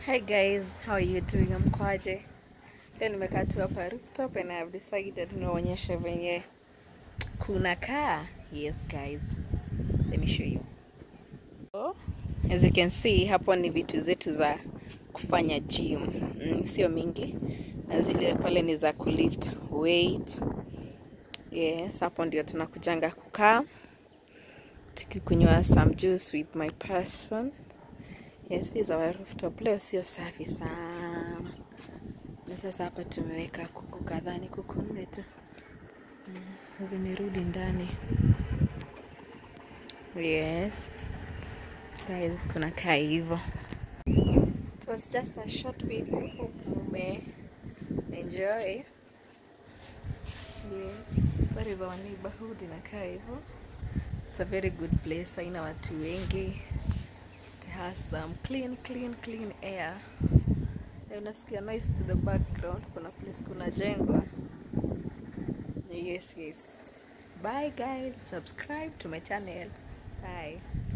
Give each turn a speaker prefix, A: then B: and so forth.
A: Hi guys, how are you doing? Mkwaje? Leo nimekaa tu hapa rooftop and I have decided niwaonyeshe venye kuna kaa. Yes guys, let me show you. So, as you can see hapo ni vitu zetu za kufanya gym. Mm, sio mingi na zile pale ni za kulift weight. Yes, hapo ndio tunakujanga kukaa tukikunywa some juice with my person. Yes, this is our rooftop. Leo sio safi sana, na sasa hapa tumeweka kuku kadhaa, ni kuku nne tu mm, zimerudi ndani. Yes guys, kuna kaa hivyo. It was just a short video. Hope mume enjoy. Yes, that is our neighborhood inakaa hivyo. It's a very good place, haina watu wengi. It has some clean, clean, clean air. Na unasikia noise to the background. Kuna place kuna jengwa. Yes, yes. Bye guys. Subscribe to my channel. Bye.